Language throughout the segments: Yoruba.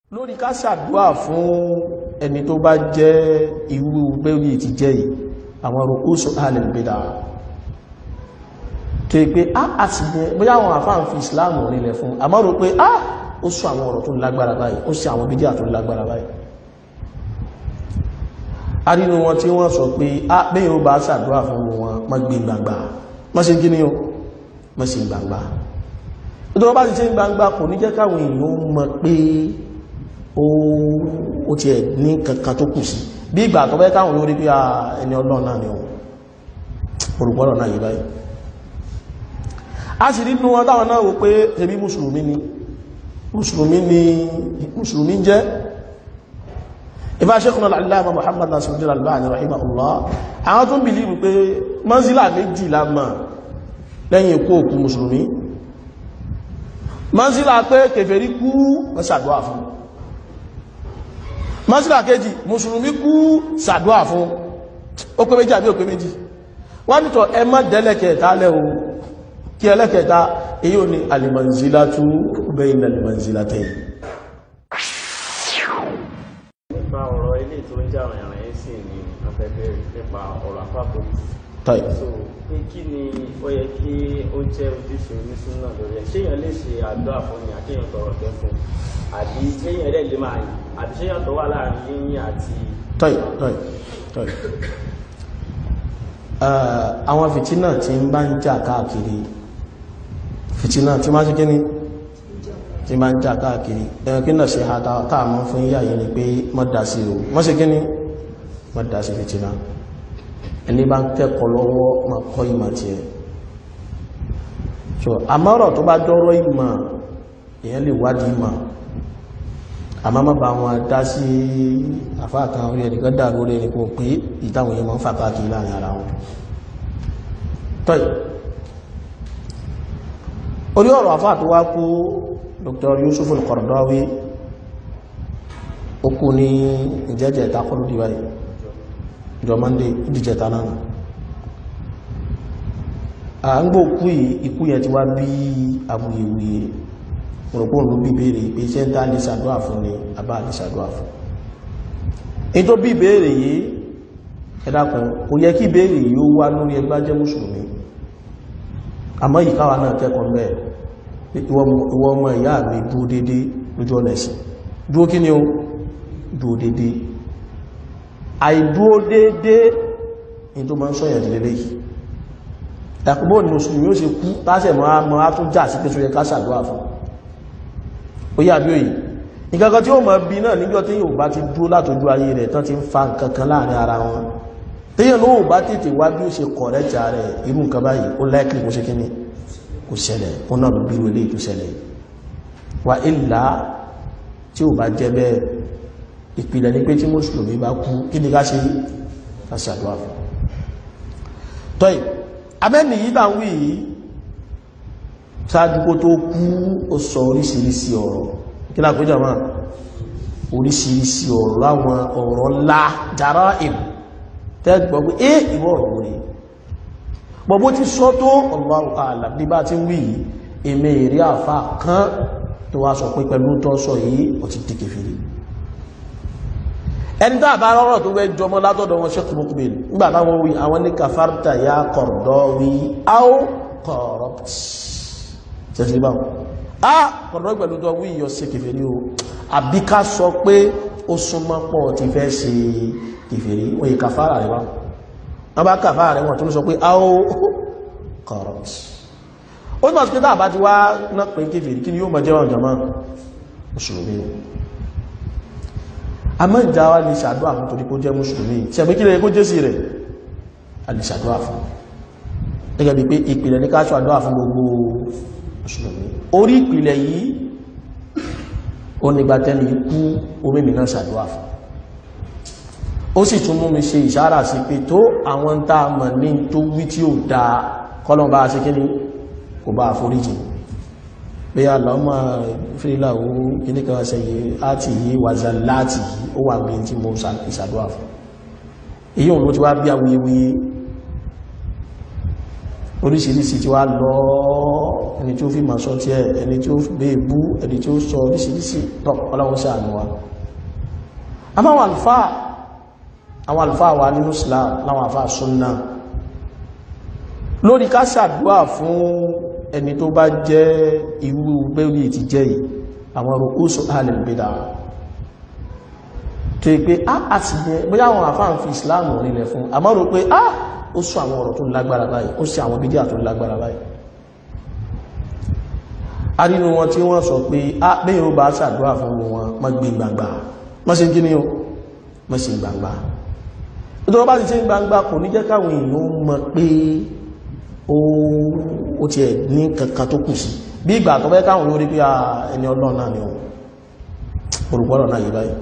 lórí ká ṣàdúà fún ẹni tó bá jẹ́ irú bẹ́rí ti jẹ́ yìí àwọn rùkúsù alìbìdà tó yí pé a àti jẹ́ bóyá àwọn àfáà fi ìsìláàmù nílẹ̀ fún àmọ́ rò pé a ó sọ àwọn ọ̀rọ̀ tó lágbára báyìí ó sì àwọn bídíà tó lágbára báyìí a nínú wọn tí wọ́n sọ pé a bẹ́yìn ó bá ṣàdúà fún wọn mọ́ gbé gbangba mọ́ ṣe kí ni ó mọ́ ṣe gbangba tó bá ti ṣe gbangba kò ní jẹ́ káwọn èèyàn mọ̀ pé ó ti ẹ̀ ní kankan tó kù sí bí ìgbà tó bẹ́ káwọn lórí pé ẹni ọlọ́run náà ni ohun olùgbọ́rọ̀ náà yìí báyìí a sì rí nínú wọn táwọn náà wò pé ẹbí mùsùlùmí ni mùsùlùmí ni mùsùlùmí jẹ́ ìfà Sheikhuna al-Allama Muhammad Nasiruddin Al-Albani rahimahullah àwọn tó ń bìlíìfù pé mọ́sílà méjì lámà lẹ́yìn ikú òkú mùsùlùmí mọ́sílà pé kèfèrí kú wọ́n ṣàdúwà fún mọ́sílà kejì mùsùlùmí kú ṣàdúwà fún ó pé méjì àbí ó pé méjì wọ́n nítọ̀ ẹ má dẹ́lẹ́kẹ̀ẹ́ta lẹ́ o kí ẹlẹ́kẹ̀ẹ́ta èyí ò ní alìmọ̀nzílátú bayna alìmọ̀nzílátẹ́yìn nípa ọ̀rọ̀ ilé tó ń jà rìn rìn sí ní afẹ́fẹ́ nípa ọ̀rọ̀ àpapọ̀ tọ́ì so pé kí ni ó yẹ kí ó jẹ́ ojúṣe onísúnà lórí ẹ̀ ṣéyàn lè ṣe àdúrà fún ni àkéyàn tọrọ tẹ fún àbí ṣéyàn rẹ̀ lè máa yìn àbí ṣéyàn tó wà láàrin yíyìn àti tọ́ì tọ́ì tọ́ì àwọn fìtínà tí ń bá ń jà káàkiri fìtínà tí máa ṣe kí ni tí máa ń jà káàkiri ẹ̀rọ kí náà ṣe àtà táàmọ́ fún yíyà yìí ni pé mọ́dá sí o mọ́ ṣe kí ni mọ́dá sí fìtínà ẹni bá ń kẹ́kọ̀ọ́ lọ́wọ́ ma kọ́ ìmọ̀ tí ẹ so àmọ́rọ̀ tó bá dọ́rọ̀ ìmọ̀ èyàn lè wádìí ìmọ̀ àmọ́ má bá wọn dá sí àfáàkan orí ẹnìkan dà lórí ẹnìkan pé ìtàwọn èèyàn máa ń fà káàkiri láàrin ara wọn tọ́yì orí ọ̀rọ̀ àfáà tó wá kú Dr. Yusuf al-Qaradawi ó kú ní ìjẹ́jẹ́ ìtakọ́lù díwáyé ìjọ mọ́ndé ìdíjẹta náà à ń gbò kú yìí ikú yẹn ti wá bí awuyewuye òrùpọ̀ ló bí béèrè pé iṣẹ́ ń dá lè ṣàdúrà fún ni àbá lè ṣàdúrà fún ní tó bí béèrè yìí ẹ dákun kò yẹ kí béèrè yìí ó wá lórí ẹgbá jẹ́ mùsùlùmí àmọ́ yìí káwa náà kẹ́kọ̀ọ́ mẹ́ ìwọ ọmọ ìyá mi dúó dédé lójú ọ̀nà ẹ̀sìn dúó kí ni ó dúó dédé àìdúó dédé ní tó máa ń sọ́yẹ̀ lélẹ́ yìí ẹ̀kùnbọ́ ni mùsùlùmí ó ṣe kú tásẹ̀ mọ́ á tún jà sí pé tó yẹ ká ṣàdúrà fún ó yà bí òyì nǹkankan tí ó mọ̀ bí náà níjọ́ tí yóò bá ti dúró látojú ayé rẹ̀ tán ti ń fa nǹkankan láàrin ara wọn téèyàn ló bá tètè wá bí ó ṣe kọ̀rẹ́jà rẹ̀ irú nǹkan báyìí ó láìkìlì kó ṣe kí ni kò ṣẹlẹ̀ ó náà ló bírú ilé ìtúṣẹlẹ̀ wà ìlà tí ó bá jẹ́ bẹ́ẹ̀ ìpìlẹ̀ ní pé tí mùsùlùmí bá kú kí ni ká ṣe ká ṣàdúrà fún tọ́ì abẹ́ni yìí bá ń wí yìí ṣáájú kó tó kú ó sọ oríṣiríṣi ọ̀rọ̀ kí lápéjọ máa oríṣiríṣi ọ̀rọ̀ láwọn ọ̀rọ̀ ńlá jara ìm tẹ́gbọ́ pé é ìwọ̀ ọ̀rọ̀ wòrì gbogbo ti sọ tó Allahu a'lam bí bá ti ń wí yìí èmè èrè àfá kan tó wá sọ pé pẹ̀lú tó sọ yìí ó ti di kèfèrí ẹni tá àbá rọrọ̀ tó wẹ́ jọmọ́ látọ̀dọ̀ wọn Sheikh Muqbil nígbà táwọn wí àwọn ní kafarta ya Qaradawi aw corrupt tẹ́sí báwọn a kọ̀dọ̀ pẹ̀lú tó wí yọ sí kèfèrí o àbí ká sọ pé ó súnmọ́ pọ̀ ti fẹ́ ṣe kèfèrí wọ́n yí kàfàrà rẹ̀ wá wọ́n bá kàfàrà rẹ̀ wọ́n tó sọ pé a ó corrupt ó ní ọ̀sán pé tá àbá ti wá náà pé kèfèrí kí ni yóò mọ̀ jẹ́ wọn jọmọ́ mùsùlùmí àmọ́ ìjà wa lè ṣàdúrà fún torí kó jẹ́ mùsùlùmí ṣẹ̀gbẹ́ kí lè kó jẹ́ sí rẹ̀ a lè ṣàdúrà fún gẹ́gẹ́ bí pé ìpìlẹ̀ ní ká ṣàdúrà fún gbogbo mùsùlùmí orí ìpìlẹ̀ yìí ó nígbà tẹ́lẹ̀ ikú orí mìíràn ṣàdúrà fún ó sì tún mú mi ṣe ìṣára sí pé tó àwọn tá a mọ̀ ní tó wí tí ó da kọ́lọ̀ bá ṣe kí ni kò bá àforíjì pé àlọ́mà fírílà ó kíní kan ṣe yìí áti yìí wàzà láti yìí ó wà bí tí mo ìṣàdúrà fún èyí òun ló ti wá bí awuyewuye oríṣiríṣi tí wá lọ ẹni tí ó fi máa sọ tí ẹ ẹni tí ó bẹ́ bú ẹni tí ó sọ oríṣiríṣi tọ́ ọlọ́run sí àánú wa a máa wà alfáà àwọn alfáà wà nínú Islam láwọn alfáà súnnà lórí ká ṣàdúà fún ẹni tó bá jẹ́ irú bẹ́rí ti jẹ́ yìí àwọn ru'usu ahlil bid'ah tó yí pé a àti jẹ́ bóyá àwọn àfáà ń fi Islam rílẹ̀ fún àmọ́ rò pé ah ó sọ àwọn ọ̀rọ̀ tó lágbára báyìí ó sì àwọn bídíà tó lágbára báyìí a nínú wọn tí wọ́n sọ pé a bẹ́yìn ó bá ṣàdúrà fún wọn má gbé gbangba má ṣe kí ni ó má ṣe gbangba nítorí bá ti ṣe gbangba kò ní jẹ́ káwọn èèyàn mọ̀ pé ó ti ẹ̀ ní kankan tó kù sí bí ìgbà tó bẹ́ káwọn lórí pé ẹni ọlọ́run náà ni olùgbọ́rọ̀ náà yìí báyìí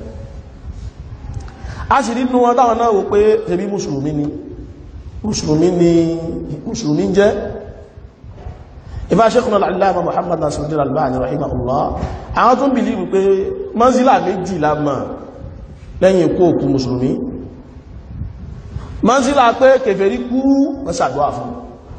a sì nínú wọn táwọn náà wò pé ṣebí mùsùlùmí ni mùsùlùmí ni mùsùlùmí jẹ́ ìfà Sheikhuna al-Allama Muhammad Nasiruddin Al-Albani rahimahullah àwọn tó ń bìlì wípé manzila méjì lámà lẹ́yìn ikú òkú mùsùlùmí manzila pé kèfèrí kú wọ́n ṣàdúwà fún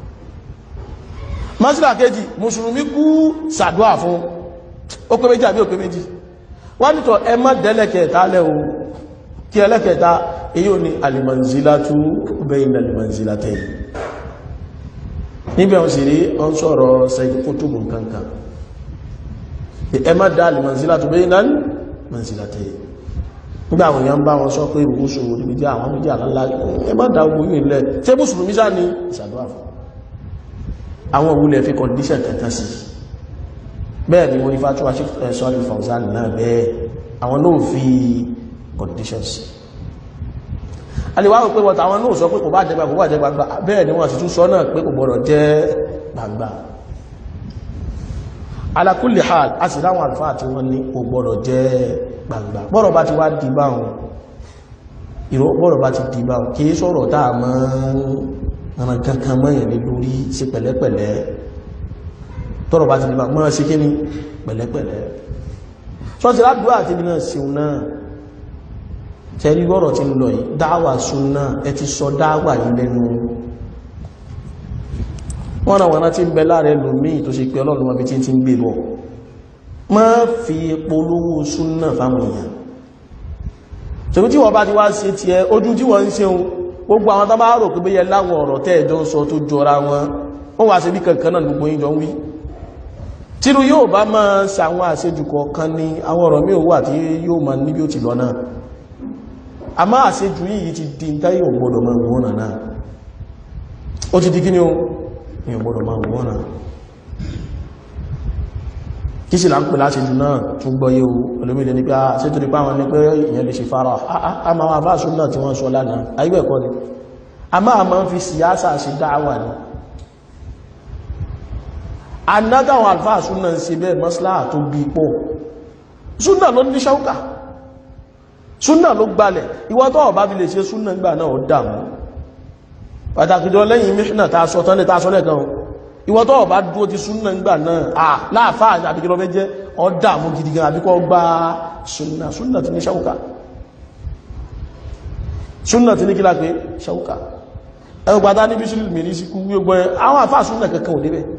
manzila kejì mùsùlùmí kú ṣàdúwà fún ó pé méjì àbí ó pé méjì wọ́n nítọ̀ ẹ má dẹ́lẹ̀kẹ̀ẹ́ta lẹ́ o kí ẹlẹ́kẹta èyí ò ní alìmọ̀nzílátú bẹ́yìn alìmọ̀nzílátẹ́ níbẹ̀ wọ́n sì rí wọ́n sọ̀rọ̀ sẹ́yìn kútùbù kankan ẹ má dá alìmọ̀nzílátú bẹ́yìn alìmọ̀nzílátẹ́ nígbà àwọn èèyàn bá wọn sọ pé ìrùkúsù níbi jẹ́ àwọn méjì àlálá ẹ má dá ogun yìí lẹ̀ tí mùsùlùmí sá ní ìṣàdúrà fún àwọn òwúlẹ̀ fi kọ̀díṣẹ̀ kankan sí bẹ́ẹ̀ ni wọ́n ní fatuwa sọ́ọ̀lì Fawzan náà bẹ́ẹ̀ àwọn náà fi conditions alìwáwò pé wọ́ta àwọn náà sọ pé kò bá jẹ́ gbangba kò bá jẹ́ gbangba bẹ́ẹ̀ ni wọ́n sì tún sọ náà pé kò gbọ́dọ̀ jẹ́ gbangba ala kulli hal a sì láwọn àlùfáà tí wọ́n ní kò gbọ́dọ̀ jẹ́ gbangba bọ́rọ̀ bá ti wá di báhùn ìrọ̀ bọ́rọ̀ bá ti di báhùn kìí sọ̀rọ̀ táà mọ́ kankan mọ́yìn lé lórí sí pẹ̀lẹ́pẹ̀lẹ́ tọ́rọ̀ bá ti di báhùn mọ́ sí kí ni pẹ̀lẹ́pẹ̀lẹ́ sọ́tí ládùúgbò àti ibi náà sí náà tẹ́rí gọ́rọ̀ tí ń lọ yìí dáwà súnná ẹ ti sọ dáwà yìí lẹ́nu wọ́n náà wọ́n tí ń bẹ láàrẹ lòmí tó ṣe pé ọlọ́run wọ́n bí tí ń gbé bọ̀ má fi polówó súnná fáwọn èèyàn tòbí tí wọ́n bá ti wá ṣe ti ẹ ojú tí wọ́n ń ṣe ohun gbogbo àwọn tó bá rò pé bẹ́yẹ láwọn ọ̀rọ̀ tẹ́ẹ̀jọ́ ń sọ tó jọra wọn wọ́n wá ṣe bí kankan náà gbogbo yín jọ ń wí tírú yóò bá máa ṣàwọn àṣejù kọ̀ọ̀kan ní àwọn ọ̀rọ̀ mí ò wà tí yóò máa níbi ó ti lọ náà a máa ṣe jù yìí ti di táyé ògbọ́dọ̀ máa wọ́n náà ó ti di kí ní o ní ògbọ́dọ̀ máa wọ́n náà kí sì là ń pè láti jù náà tún gbọ́yé o olómìnir ní pé a ṣe tó nípa wọn ní pé ìyẹn lè ṣe fara a máa wà fáṣún náà tí wọ́n sọ lánàá ayíbẹ̀ kọ́ ni a máa máa fi síyásà sí dáwà ni anádáwọn alfáàsún náà ń ṣe bẹ́ẹ̀ mọ́sílá tó bí pọ̀ súnà ló ní ṣáúkà súnà ló gbalẹ̀ ìwọ tó ọ̀bá fi lè ṣe súnà gbà náà ó dàmú pàtàkì jọ lẹ́yìn mìíràn ta sọ tán lè ta sọ lẹ́kan ìwọ tó ọ̀bá dúró ti súnà gbà náà à láàfáà àbí kí lọ fẹ́ jẹ́ ó dàmú gidi gan àbí kọ́ gba súnà súnà ti ní ṣáúkà súnà ti ní kí lápé ṣáúkà ẹgbẹ́ gbádá níbi sí mìírí sí kú gbogbo ẹ àwọn àfáà súnà kankan ò débẹ̀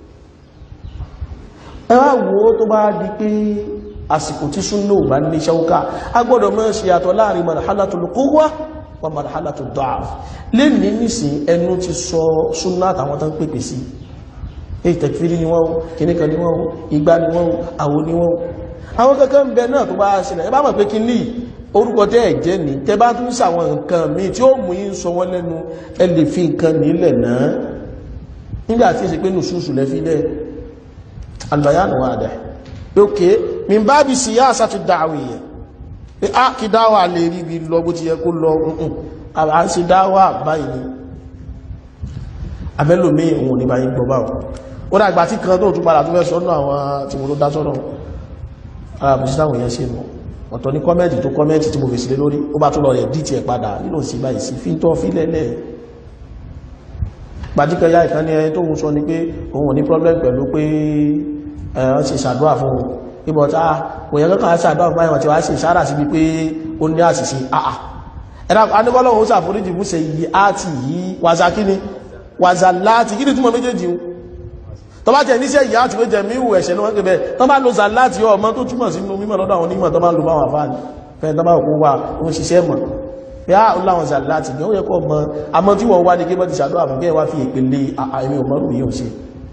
ẹ wá wo tó bá di pé àsìkò tí súnnà ò bá ní ṣáúká a gbọ́dọ̀ mọ́ ṣe àtọ̀ láàrin marhalatul quwwa wa marhalatud da'f lè ní nìsìn ẹnu ti sọ súnnà àtàwọn tán pèpè sí èyí tẹ̀kfírí ni wọ́n kìníkan ni wọ́n igbá ni wọ́n àwo ni wọ́n àwọn kankan ń bẹ náà tó bá ṣẹlẹ̀ ẹ bá mọ̀ pé kí ní orúkọ tẹ́ ẹ̀ jẹ́ ní tẹ́ bá tún sàwọn nǹkan míì tí ó mú yín sọ wọ́n lẹ́nu ẹ lè fi nǹkan nílẹ̀ náà nígbà tí ìṣe pé nùsùsù lẹ́fi lẹ́ albayanu wà dẹ̀ ókè min bá bí síyásà ti dáwìyà pé á kí dáwà lè rí bí lọ bó ti yẹ kó lọ ǹkan à ń ṣe dáwà báyìí ni abẹ́lòmí òun ní báyìí gbọ́ báwọn ó dàgbà tí kan tó tún padà tó fẹ́ sọ́nà àwọn tí mo tó dá sọ́nà àbùsí táwọn èèyàn ṣe nù ọ̀tọ̀ ní kọ́mẹ́ntì tó kọ́mẹ́ntì tí mo fèsì lé lórí ó bá tún lọ rẹ̀ dìtì ẹ̀ padà nínú sí báyìí sí fi tọ́ fi lẹ́lẹ̀ gbajúkẹyà ìkan ní ẹni tó ń sọ ni pé òun ò ní problem pẹ̀lú pé ẹ̀rọ ṣe ṣàdúrà fún un ibọ̀ta òyìn kankan ṣàdúrà fún àyíwọ̀n tí wá ṣe ìṣára síbi pé ó ní àṣìṣe àà ẹ̀rọ anígbọ́lọ́wọ́ ó ṣàforíjì fún ṣe yìí àti yìí wàṣà kí ni wàzàláàtì kí ni túnmọ̀ méjèèjì ń tó bá jẹ́ níṣẹ́ ìyá àti méjẹ̀ míhù ẹ̀ṣẹ̀ ní wọ́n pẹ̀ bẹ́ẹ̀ tó bá lo zàláàtì ọmọ tó túnmọ̀ sínú mímọ̀ lọ́dọ̀ àwọn onímọ̀ tó bá lo báwọn àfáàní fẹ́ tó bá kó wà ó ṣiṣẹ́ mọ̀ bí á láwọn zàláàtì ní ó yẹ kọ́ mọ àmọ́ tí wọ́n wá ní kébọ́ ti ṣàdọ́ àfún kẹ́ wá fi ìpele àìmí òmọ́rù yìí ò ṣe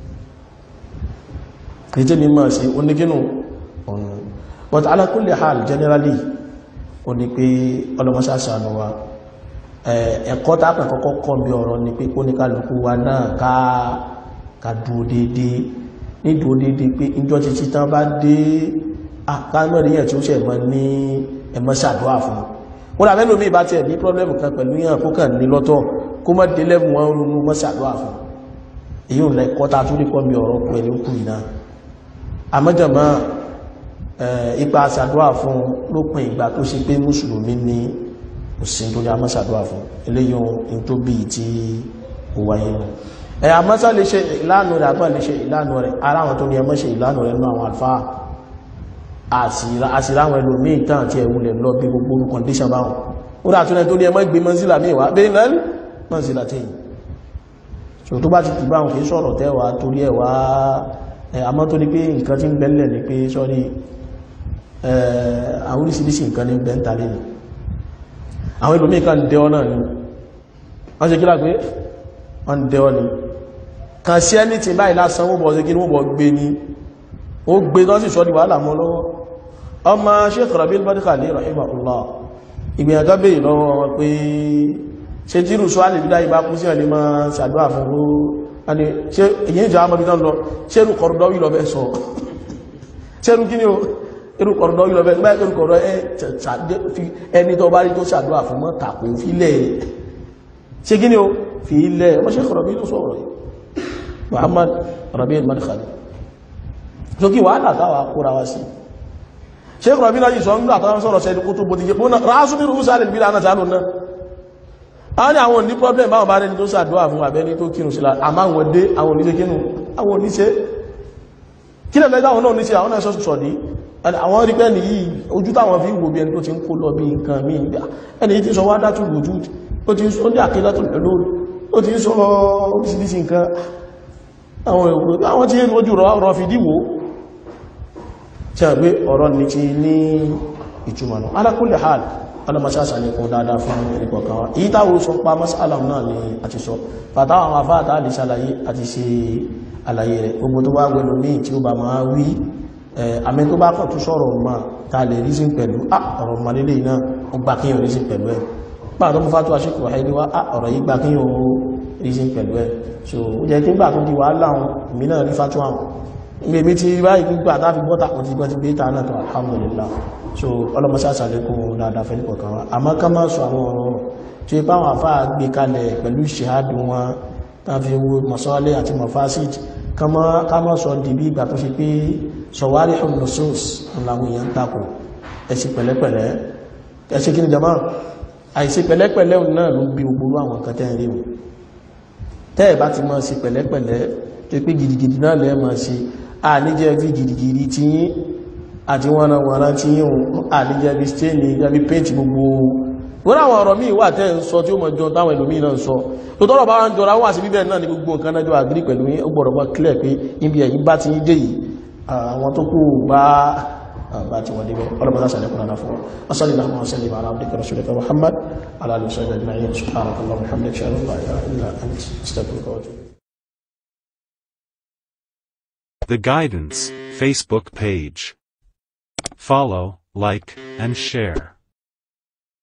kìí ní mọ̀ sí onígínú ọ̀nà but ala kulli hal generally ó ní pé ọlọ́mọṣáṣánú wa ẹ̀kọ́ tápẹ̀ kọ́kọ́ kọ́ bí ọ̀rọ̀ ni pé kóníkàlùkù wa náà ká ká dúó dédé ní dúó dédé pé ìjọ títí tán bá dé àkámẹ́rìyàn tí ó ṣẹ̀ mọ́ ní ẹmọ́ ṣàdúrà fún wọ́n rà mẹ́lòmí bá tiẹ̀ ní pọ́blẹ́mù kan pẹ̀lú yàn kó kàn ní lọ́tọ̀ kó mọ́ délẹ́mù wọn ronú mọ́ ṣàdúrà fún èyí ò lẹ kọ́ta tó rí kọ́ bí ọ̀rọ̀ pẹ̀lú kù iná àmọ́jọ̀mọ́ ipa ṣàdúrà fún lópin ìgbà tó ṣe pé mùsùlùmí ní òsìn tó ní a mọ́sàdúwà fún eléyìn ohun tó bí tí ó wáyé nù ẹ̀yà mọ́sá lè ṣe ìlànà rẹ̀ àgbà lè ṣe ìlànà rẹ̀ ara wọn tó ní ẹmọ́ ṣe ìlànà rẹ̀ nú àwọn alfáà àṣìláwọn ẹlòmíì tán àti ẹ̀wùlẹ̀ lọ bí gbogbo kọndíṣàn báwọn ó rà tún ẹ tó ní ẹmọ́ ìgbé mọ́sílà míì wá bẹ́ẹ̀ lẹ́nu mọ́sílà tẹ́yìn so tó bá ti tù báwọn kìí sọ̀rọ̀ tẹ́wàá torí ẹ̀wà àmọ́ tó ní pé nǹkan tí ń bẹ́lẹ̀ ní pé sọ́rí àwọn oríṣiríṣi nǹkan ní bẹ́ntàlẹ́ ni àwọn ìlú mìíkan dẹ ọ náà ni wọ́n ṣe kílá pé wọ́n dẹ ọ ni kan sí ẹni tí báyìí lásán wọ́n bọ̀ sí kí wọ́n bọ̀ gbé ní ó gbé tán sì sọ́dí wàhálà mọ́ lọ́wọ́ ọmọ Sheikh Rabi'ul Madkhali rahimahullah ìgbìyànjọ́ bèèrè lọ́wọ́ wọn pé ṣe tírù sọ alì bídá ìbá kú sí ẹ̀lẹ́ máa ṣàdúrà fún ó ẹni ṣe èyí ìjọ amọ́bí tán lọ ṣerù kọ̀rọ̀dọ́wì lọ bẹ́ sọ ṣerù kí ni ó irú kọ̀rọ̀dọ́wì lọ bẹ́ gbá irú kọ̀rọ̀ ẹni tó bá rí tó ṣàdúrà fún mọ́ tàkù fílẹ̀ ṣe kí ni ó fi ilẹ̀ ọmọ Sheikh Rabi ló sọ̀rọ̀ yìí Muhammad Rabi'ul Madkhali so kí wàhálà táwà kóra wá sí Sheikh Rabi náà yìí sọ ń gbà tọ́wọ́n sọ̀rọ̀ sẹ́ni kó tó bó ti jẹ́ ráásù bí rúúsà lè bí lánàá tánù náà a ní àwọn ní problem báwọn bá rẹni tó sàdúwà fún àbẹ́ni tó kírun sílá àmá àwọn dé àwọn oníṣẹ́ kínú àwọn oníṣẹ́ kí lẹ́lẹ́ táwọn náà oníṣẹ́ àwọn náà sọ́sù sọ̀dí àwọn rí pẹ́ nìyí ojú táwọn fi wò bí ẹni tó ti ń kó lọ bí nǹkan mí ẹni tí sọ wá dátù lójú ó ti ó ní àkílá tó lè lórí ó ti sọ oríṣiríṣi nǹkan àwọn èrò àwọn tí ojú rọ fi díwò tí a gbé ọ̀rọ̀ ní ti ní ìtumọ̀ náà ala kulli hal ọlọ́mọṣáṣà ní kún dáadáa fún ìpọ̀kan wa èyí táwọn sọ pa mas'ala náà ni a ti sọ fàtà àwọn afáàtà lè ṣàlàyé àti ṣe àlàyé rẹ̀ gbogbo tó bá gbẹ̀lú ní tí ó bá máa wí àmì tó bá kàn tún sọ̀rọ̀ ma ta lè rísìn pẹ̀lú ọ̀rọ̀ malélé náà ó gbà kíyàn rísìn pẹ̀lú ẹ̀ pàà tó mú fátó aṣíkò ẹni wá ọ̀rọ̀ yìí gbà kíyàn rísìn pẹ̀lú ẹ̀ so ó jẹ́ kí gbà tó di wàhálà àwọn èmi náà rí fátó àwọn ìgbèmí ti báyìí gbígbà tá fi bọ́ta kò ti gbọ́ ti gbé ta náà tó alhamdulillah so ọlọ́mọsáṣà lẹ́kùn dáadáa fẹ́ nípọ̀ kan wá àmọ́ ká máa sọ àwọn ọ̀rọ̀ tí ipá wọn àfáà gbé kalẹ̀ pẹ̀lú ìṣẹ́hádùn wọn tá fi wo mọ̀sọ́lẹ̀ àti mọ̀fásíjì ká máa sọ di bí ìgbà tó ṣe pé sọ̀wárí ọ̀nàṣọ́s làwọn èèyàn tako ẹ̀sì pẹ̀lẹ́pẹ̀lẹ́ ẹ̀sì kí ni jama àìsí pẹ̀lẹ́pẹ̀lẹ́ náà ló bí gbogbo àwọn nǹkan tẹ́ rí wọn tẹ́ ẹ̀ bá ti máa ṣe pẹ̀lẹ́pẹ̀lẹ́ tó pé gidigidi náà lẹ́ẹ̀ máa ṣe àníjẹ́ fi gidigidi tí yín àti wọn náà wọ́n tí yíò àdíjẹ́ bí stéèni gẹ́bí pẹ́ntì gbogbo wọ́n àwọn ọ̀rọ̀ míì wà tẹ́ ń sọ tí ó mọ̀ jọ táwọn ìlú míì náà sọ tó tọ́rọ̀ bá ń jọra wà sí bíbẹ̀ náà ní gbogbo nǹkan náà jọ àgírí pẹ̀lú ó gbọ́dọ̀ bá clear pé ibi ẹ̀yìn bá ti dé yìí àwọn tó kù bá bá ti wọ́n débẹ̀ ọlọ́mọdé sàlẹ̀ kúrò náà fún wọn sọ́lẹ̀ náà wọ́n sẹ́lẹ̀ bàrá abdika rasulika muhammad aláàlú sọ́jà jìnnà subhanakallah muhammad ṣe allah illa ant astaghfiruka wa atubu The Guidance Facebook page. Follow, like, and share.